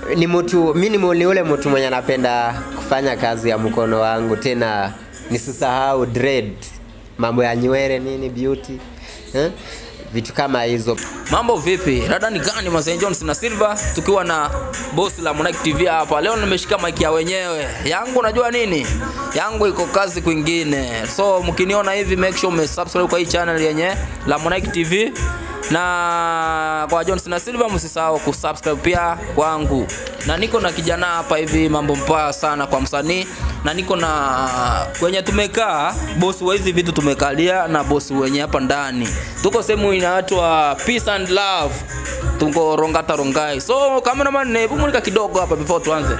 ni mtu mi ni mu- ni ule mtu mwenye anapenda kufanya kazi ya mkono wangu tena nisisahau dread mambo ya nywele nini beauty eh? vitu kama hizo Mambo vipi? Rada ni gani Mazen Jones na Silva tukiwa na boss la Monarch TV hapa. Leo nimeshika mic ya wenyewe. Yangu unajua nini? Yangu iko kazi kwingine. So mkiniona hivi make sure umesubscribe kwa hii channel yenye la Monarch TV na kwa Jones na Silva msisahau kusubscribe pia kwangu. Na niko na kijana hapa hivi mambo mbaya sana kwa msanii na niko na kwenye tumekaa bosi wa hizi vitu tumekalia na bosi wenye hapa ndani tuko sehemu inaitwa peace and love tuko rongata rongai so cameraman hebu mulika kidogo hapa before tuanze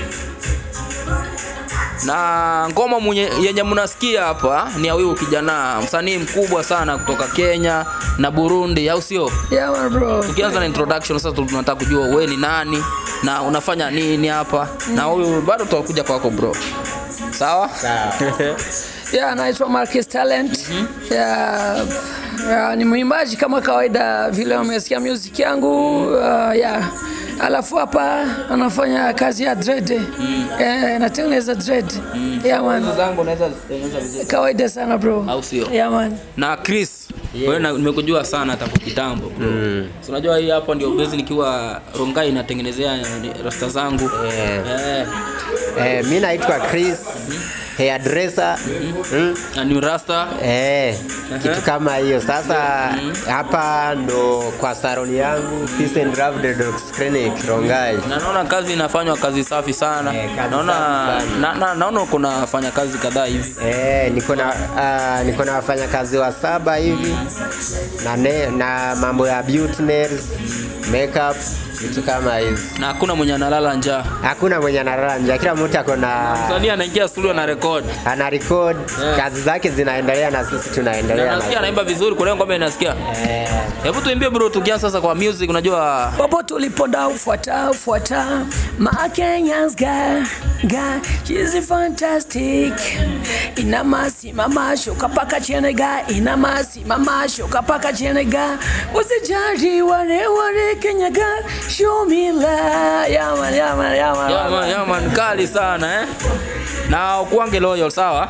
na ngoma mwenye, yenye mnasikia hapa ni ya huyu kijana msanii mkubwa sana kutoka Kenya na Burundi au sio? Yeah, man, bro. Tukianza na introduction sasa tunataka kujua wewe ni nani na unafanya nini hapa na huyu bado tutakuja kwako bro. Sawa? Yeah, naitwa Marcus Talent. Yeah, yeah, ni mwimbaji kama kawaida vile umesikia music yangu. Uh, yeah. Alafu hapa anafanya kazi ya dread. Eh, natengeneza dread. Yeah, man. zangu unaweza tengeneza vizuri Kawaida sana bro. au sio? Yeah, man. na Chris wewe na- nimekujua sana tangu kitambo bro. So unajua hii hapa ndio base nikiwa Rongai natengenezea rasta zangu. Eh. eh, mi naitwa Chris hairdresser mm. Na ni rasta. Eh, kitu kama hiyo sasa hapa ndo kwa saloni yangu Peace and Love the Dogs Clinic Rongai Na naona kazi inafanywa kazi safi sana. Eh, kazi naona safi sana. na, na, naona kuna fanya kazi kadhaa hivi. Eh, niko na uh, niko na wafanyakazi wa saba hivi na, ne, na mambo ya beauty nails, makeup vitu kama hizi. Na hakuna mwenye analala njaa. Hakuna mwenye analala njaa, kila mtu ako na Msanii anaingia studio na record. ana record Eh. kazi zake zinaendelea na sisi Na tunaendelea nasikia na anaimba vizuri kwa leo ngoma inasikia. eh, Hebu tuimbie bro tukianza sasa kwa music unajua popote uliponda ufuata ufuata my Kenyans guy guy she's fantastic ina masi mama shuka paka chene guy ina masi mama shuka paka chene guy usijali wale wale Kenya guy show me love yeah man yeah man yeah man, Yeah, man, yeah, man, kali sana eh. Na ukuange loyal sawa?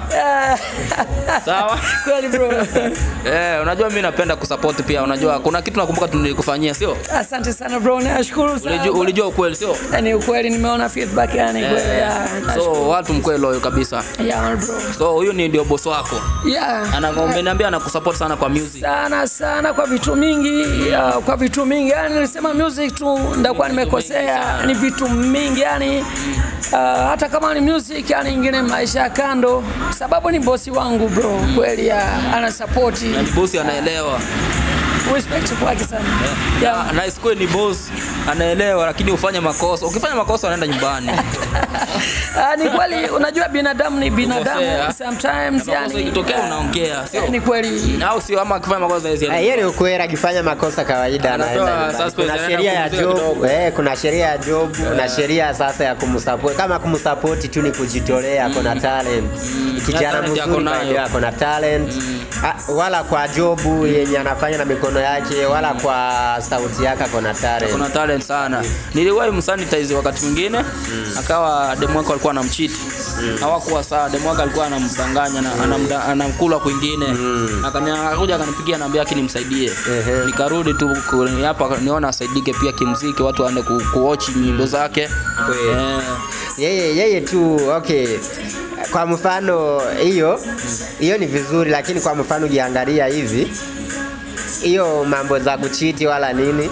Sawa? kweli bro Eh, unajua mimi napenda kusupport pia. Unajua kuna kitu nakumbuka tulikufanyia, sio? asante sana bro nashukuru sana Ulijua, ulijua ukweli, sio? yani ukweli nimeona feedback yani kweli yeah So watu mkwe loyal kabisa. yeah man bro So huyu ni ndio boss wako. yeah Ananiambia anakusupport sana kwa music. sana sana kwa vitu mingi ya, kwa vitu mingi yani nilisema music tu ndakuwa nimekosea ni vitu mingi yani uh, hata kama ni music yani ingine maisha ya kando sababu ni bosi wangu bro kweli ya ana support Na ni boss anaelewa. respect kwake sana yeah. Na isikue ni boss anaelewa lakini ufanye makosa. Ukifanya makosa unaenda nyumbani. Ah, ni kweli unajua binadamu ni binadamu Kukosea. sometimes Makosa yani ikitokea unaongea, sio? ni kweli Au sio ama akifanya makosa hizi. Ah, hiyo ni ukweli, akifanya makosa kawaida Anapewa anaenda nyumbani. suspense, Kuna anaenda sheria ya kupumzika job, kidogo. eh, kuna sheria ya job na sheria sasa ya kumsupport. Kama kumsupport tu ni kujitolea, ako na talent. Kijana talent yako mzuri nayo. by the way, ako na talent. Ah, wala kwa job yenye anafanya na mikono yake, wala kwa sauti yake ako na talent. kuna talent sana. Niliwahi msanitize wakati mwingine akawa demu wake alikuwa anamchiti hawakuwa sawa. Demu wake alikuwa anamdanganya na anamda- anamkula kwingine, Akani- akakuja akanipigia naambia yake nimsaidie. Ehe. Nikarudi tu ku- hapa niona asaidike pia kimziki, watu waende ku, kuwatch nyimbo zake Kweli. Eh, yeye yeye tu okay kwa mfano hiyo hiyo ni vizuri lakini kwa mfano ukiangalia hivi hiyo mambo za kuchiti wala nini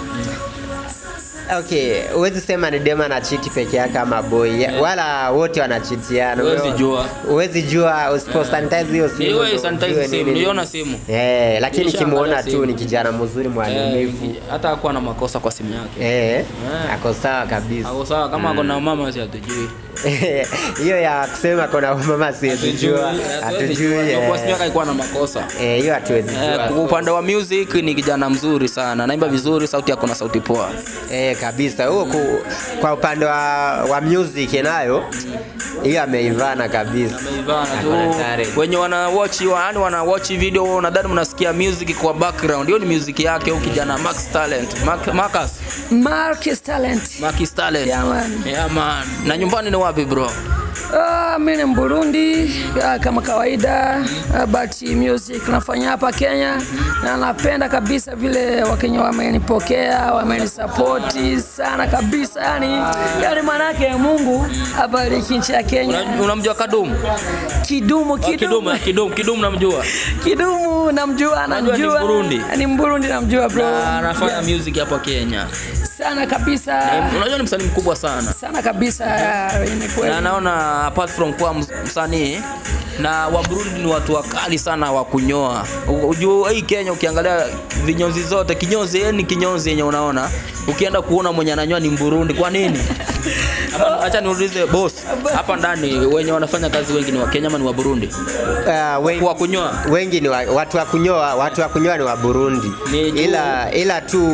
okay huwezi sema ni dema na chiti peke yake ama boy wala wote wanachitiana Huwezi jua. huwezi jua usipo sanitize hiyo simu Niwe ndo sanitize ujue simu, nini. niliona simu. eh lakini Nilishaangalia kimuona tu simu. ni kijana mzuri eh, mwaminifu hata hakuwa na makosa kwa simu yake. eh ako sawa kabisa Ako sawa kama ako na mama si hatujui. hiyo ya kusema kuna mama siwezijua hatujui eh. Boss alikuwa na makosa. Eh, hiyo hatuwezi Eh, jua. kwa upande wa music ni kijana mzuri sana, naimba vizuri, sauti yako na sauti poa. Eh, kabisa huo ku, kwa upande wa, wa music nayo hiyo ameivana kabisa Ivana tu Ako na talent. wenye wana watch yani wana watch video nadhani mnasikia music kwa background. Hiyo ni music yake huyu kijana Max Talent. Mark, Marcus, Marcus Talent. Max Talent. Yeah, man. Yeah, man. Na nyumbani ni wapi bro? Ah, mimi ni Mburundi ah, kama kawaida ah, but music nafanya hapa Kenya na napenda kabisa vile Wakenya wamenipokea, wamenisapoti sana kabisa, yani yani manake Mungu abariki nchi ya Kenya. Una- Unamjua Kadumu? Kidumu, Ah, Kidumu, kidumu, eh, Kidumu, Kidumu namjua. kidumu, namjua, Unajua ni namjua, Mburundi? ni Mburundi, namjua bro, Na anafanya music hapa Kenya. sana kabisa, Unajua ni msanii mkubwa sana. sana kabisa, ah, ni kweli. na naona apart from kuwa ms- msanii na wa Burundi ni watu wakali sana wa kunyoa. U- Ujua hii Kenya ukiangalia vinyozi zote kinyozi yeye ni kinyozi yenye unaona. Ukienda kuona mwenye ananyoa ni Mburundi. Kwa nini? Hapa- Acha niulize boss, hapa ndani wenye wanafanya kazi wengi ni wa Kenya ama ni wa Burundi? uh, wengi, Kwa kunyoa. wengi ni wa, watu wa kunyoa watu wa kunyoa ni wa Burundi Ni juu- ila ila tu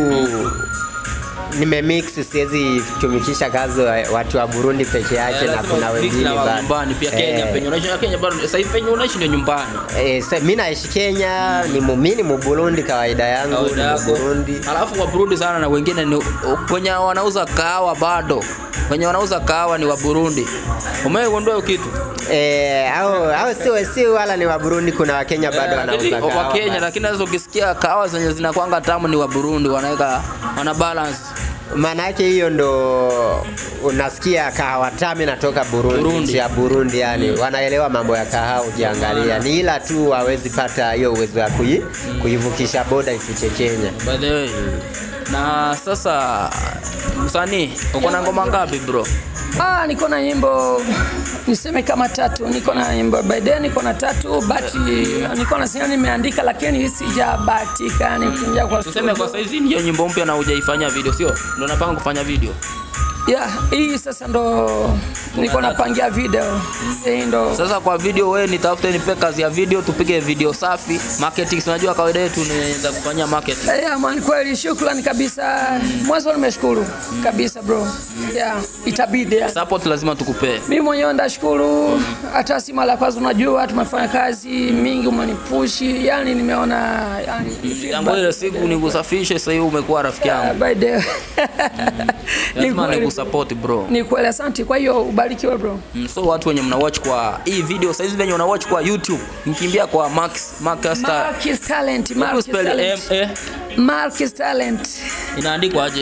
nimemix siwezi tumikisha kazi wa- watu wa Burundi peke yake na Lazima kuna mix wengine na wa bado. nyumbani pia Kenya Eh, penye unaishi na Kenya bado sasa hivi penye unaishi ndio nyumbani. Eh, sa- mi naishi Kenya, ni mu- mi ni Muburundi kawaida yangu, Kawaida ni yako. Muburundi. Alafu wa Burundi sana na wengine ni kwenye wanauza kahawa bado. Wenye wanauza kahawa ni wa Burundi. Umeigundua hiyo kitu? Eh, au au si si wala ni wa Burundi, kuna Wakenya bado Lakini wanauza wa kahawa. Kenya, lakini sasa ukisikia kahawa zenye zinakwanga tamu ni wa Burundi, wanaweka wana balance. Maana yake hiyo ndo unasikia kahawa tamu inatoka Burundi, Burundi. nchi ya Burundi yani wanaelewa mambo ya kahawa ukiangalia, ni ila tu hawezi pata hiyo uwezo wa kui, kuivukisha boda ifike Kenya. By the way. Na sasa msanii, uko na ngoma ngapi bro? Ah, niko na nyimbo niseme kama tatu. Niko na nyimbo by then niko na tatu but niko na sina nimeandika lakini sijabahatika yani kuingia kwa Tuseme kwa studio. saizi ndio nyimbo mpya na hujaifanya video, sio? Ndio napanga kufanya video. Yeah, hii sasa ndo niko napangia video. Hii ndo Sasa kwa video wewe nitafute nipe kazi ya video tupige video safi. Marketing si unajua kawaida yetu ni za kufanyia marketing. Yeah, man, kweli shukrani kabisa. Mwanzo nimeshukuru kabisa bro. Yeah, itabidi. Yeah. Support lazima tukupee. Mimi mwenyewe ndashukuru, hata si mara ya kwanza, unajua tumefanya kazi mingi, umenipushi, yani nimeona yani Tangu ile siku nikusafishe, sasa hivi umekuwa rafiki yangu. by the ni Lazima kweli, nikusupport bro. ni kweli, asante. Kwa hiyo ubarikiwe bro. Mm, So watu wenye mna watch kwa hii video saizi venye una watch kwa YouTube, mkimbia kwa Max Marcus Star. Marcus Talent, Hebu Marcus spell M Talent, A Marcus Talent. inaandikwa aje?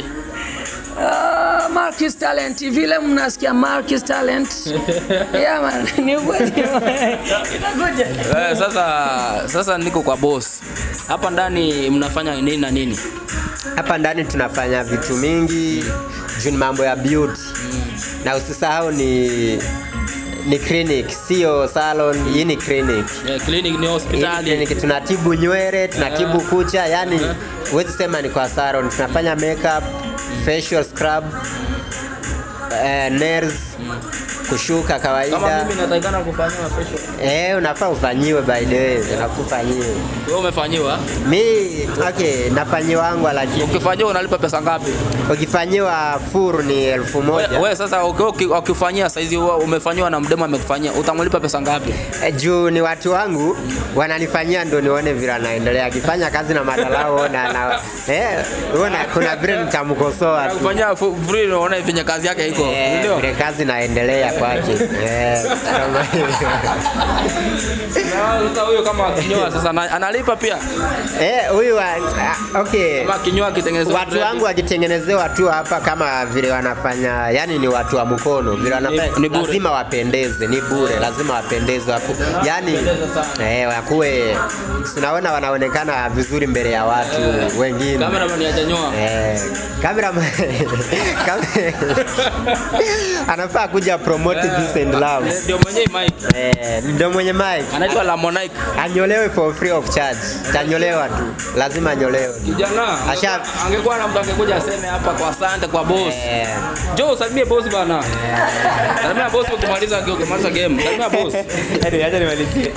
Ah, Marcus Talent, vile mnasikia Marcus Talent. Yeah man, ni kweli. Itakuja. Eh, sasa sasa niko kwa boss. Hapa ndani mnafanya nini na nini? Hapa ndani tunafanya vitu mingi juu ni mambo ya beauty na usisahau ni ni clinic, sio salon. Hii ni clinic. Eh, clinic ni Hii hospitali. clinic tunatibu nywele, tunatibu kucha, yani huwezi sema ni kwa salon. Tunafanya makeup, facial scrub, eh, nails, kushuka Kama kawaida. mimi natakikana kufanyiwa facial. Eh, unafaa ufanyiwe by the way, unafaa ufanyiwe. Wewe umefanyiwa? Mi okay, nafanyiwangwa lakini Ukifanyiwa unalipa pesa ngapi? ukifanyiwa furu ni elfu moja. Wewe sasa uki- uki- ukifanyia saizi wewe umefanyiwa na mdema amekufanyia, utamlipa pesa ngapi? Eh, juu ni watu wangu wananifanyia ndo nione vile anaendelea akifanya kazi na madalao na, na eh, uona kuna vile nitamkosoa tu Kufanyia fu- free unaona venye kazi yake iko. eh, Ndio. vile kazi naendelea kwake eh, kama hivyo. Na Sasa huyo kama akinyoa sasa ana- analipa pia. eh, huyu wa- ah, okay Kama akinyoa akitengeneza watu wangu wakitengenezewa tu hapa kama vile wanafanya yani ni watu wa mkono vile wanafanya Ni- ni bure. lazima wapendeze ni bure lazima wapendeze waku, yani eh, wakuwe tunaona wanaonekana vizuri mbele ya watu wengine Cameraman hajanyoa. Eh, kamera anafaa kuja promote promote peace and love. Ndio mwenyewe mic. Eh, ndio mwenye mic. Anaitwa Lamonike. Anyolewe for free of charge. Tanyolewa tu. Lazima anyolewe. Kijana. Asha- Angekuwa na mtu angekuja aseme hapa kwa asante kwa boss. Eh, Njoo usalimie boss bana. Salimia boss ukimaliza ukimaliza game. Salimia boss. Anyway, acha nimalizie.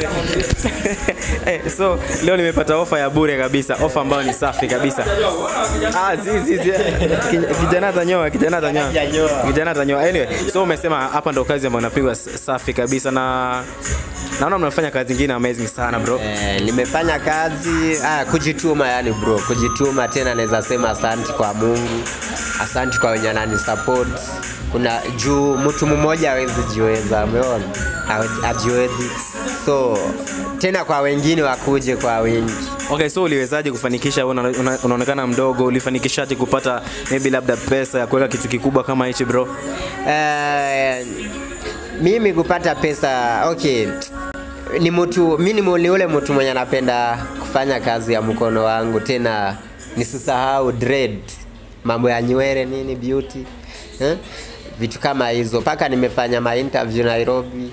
Eh, so leo nimepata ofa ya bure kabisa, ofa ambayo ni safi kabisa. Ah, si si si. Ki- Kijana atanyoa, kijana atanyoa. Hajanyoa. Kijana atanyoa. Anyway, so umesema hapa ndo kazi ambayo inapigwa s- safi kabisa na naona mnafanya kazi nyingine amazing sana bro. eh, nimefanya kazi ah, kujituma yani bro, kujituma tena naweza sema asante kwa Mungu. Asante kwa wenye anani support. Kuna juu mtu mmoja hawezi jiweza, umeona? Ha- Hajiwezi. So tena kwa wengine wakuje kwa wingi. Okay, so uliwezaje kufanikisha una, una, unaonekana mdogo, ulifanikishaje kupata maybe labda pesa ya kuweka kitu kikubwa kama hichi bro? Eh, mimi kupata pesa okay ni mtu mi ni mu- ni ule mtu mwenye anapenda kufanya kazi ya mkono wangu tena nisisahau dread mambo ya nywele nini beauty eh? vitu kama hizo mpaka nimefanya ma interview Nairobi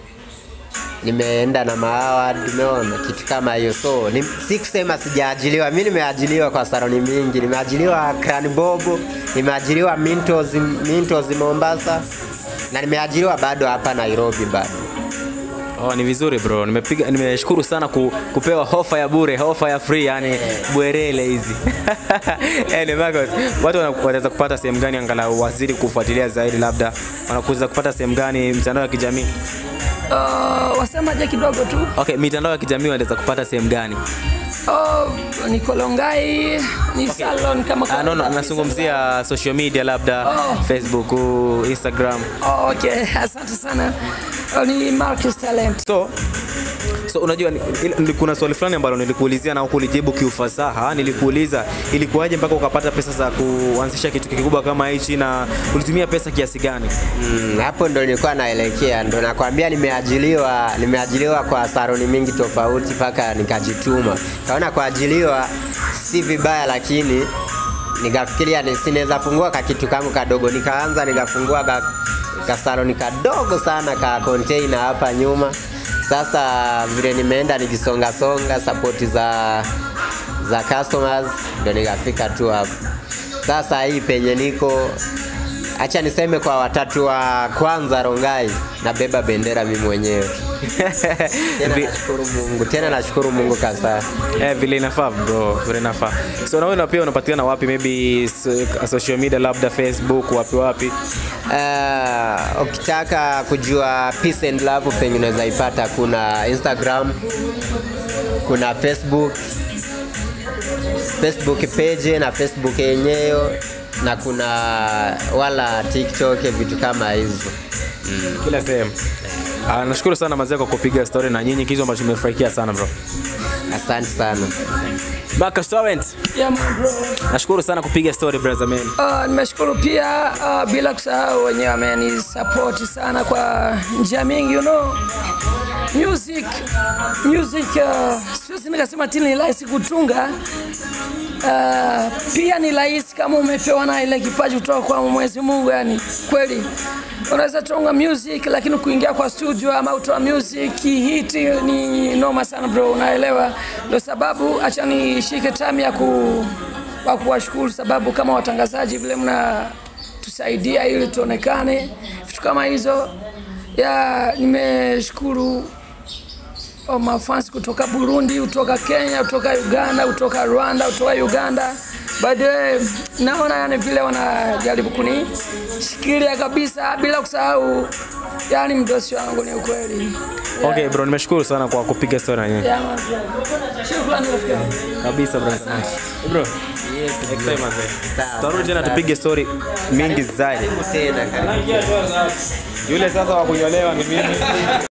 nimeenda na maaward umeona kitu kama hiyo so ni, si kusema sijaajiliwa mi nimeajiliwa kwa saroni mingi nimeajiliwa Cran Bobo nimeajiliwa Mintos, Mintos Mombasa na nimeajiliwa bado hapa Nairobi bado Oh, ni vizuri bro. Nimepiga nimeshukuru sana ku, kupewa hofa ya bure, hofa ya free yani bwerele hizi. Anyway, Marcos, watu wana- wanaweza kupata sehemu gani angalau wazidi kufuatilia zaidi labda wanakuweza kupata sehemu gani mitandao ya kijamii? Uh, wasemaje kidogo tu Okay, mitandao ya kijamii wanaweza kupata sehemu gani? oh, ni kolongai ni salon kama Ah, no, no, kawaida. nazungumzia social media labda Oh. Facebook, Instagram. Oh, okay asante sana oh, ni Marcus Talent So so unajua ni, ni, kuna swali fulani ambalo nilikuulizia na hukulijibu kiufasaha. Nilikuuliza ilikuwaje mpaka ukapata pesa za kuanzisha kitu kikubwa kama hichi na ulitumia pesa kiasi gani? Mm, hapo ndo nilikuwa naelekea, ndo nakwambia nimeajiliwa, nimeajiliwa kwa saroni mingi tofauti mpaka nikajituma. Kaona kuajiliwa si vibaya, lakini nikafikiria ni- sinaweza fungua ka kitu kangu kadogo, nikaanza nikafungua ka, ka saloni kadogo sana ka container hapa nyuma. Sasa vile nimeenda nikisonga songa support za za customers, ndo nikafika tu hapo. Sasa hii penye niko Acha niseme kwa watatu wa kwanza Rongai, nabeba bendera mimi mwenyewe. Tena Vi- nashukuru Mungu, tena nashukuru Mungu kasa. Eh, vile inafaa bro, vile inafaa. So na wewe pia unapatikana wapi? Maybe so- social media labda Facebook, wapi wapi? Uh, ukitaka kujua peace and love penye unaweza ipata, kuna Instagram, kuna Facebook, Facebook page na Facebook yenyewe na kuna wala TikTok, vitu kama hizo. Kila sehemu. Ah, nashukuru sana mazee kwa kupiga story na nyinyi, kitu ambacho nimefurahikia sana bro. Asante sana. Marcus Torrent, yeah, man, bro. nashukuru sana kupiga story brother man. Uh, nimeshukuru pia uh, bila kusahau wenyewe wameni support sana kwa njia mingi you know music music uh, siwezi nikasema tini ni rahisi kutunga uh, pia ni rahisi kama umepewa na ile kipaji kutoka kwa Mwenyezi Mungu yani kweli unaweza tunga music lakini kuingia kwa studio ama utoa music hit ni noma sana bro unaelewa ndio sababu acha nishike time ya ku wa kuwashukuru sababu kama watangazaji vile mna tusaidia ili tuonekane vitu kama hizo ya nimeshukuru oh, mafans kutoka Burundi, kutoka Kenya, kutoka Uganda, kutoka Rwanda, kutoka Uganda. By the way, naona yani vile wanajaribu kunishikilia kabisa bila kusahau yani mdosi wangu ni ukweli. Okay bro, nimeshukuru sana kwa kupiga story na nyinyi. Yeah, man, bro. Shukrani rafiki yangu. Kabisa brother. Bro, yes, next time mazee. Sawa. Tarudi tena tupige story mingi zaidi. Tena karibu. Yule sasa wa kunyolewa ni mimi.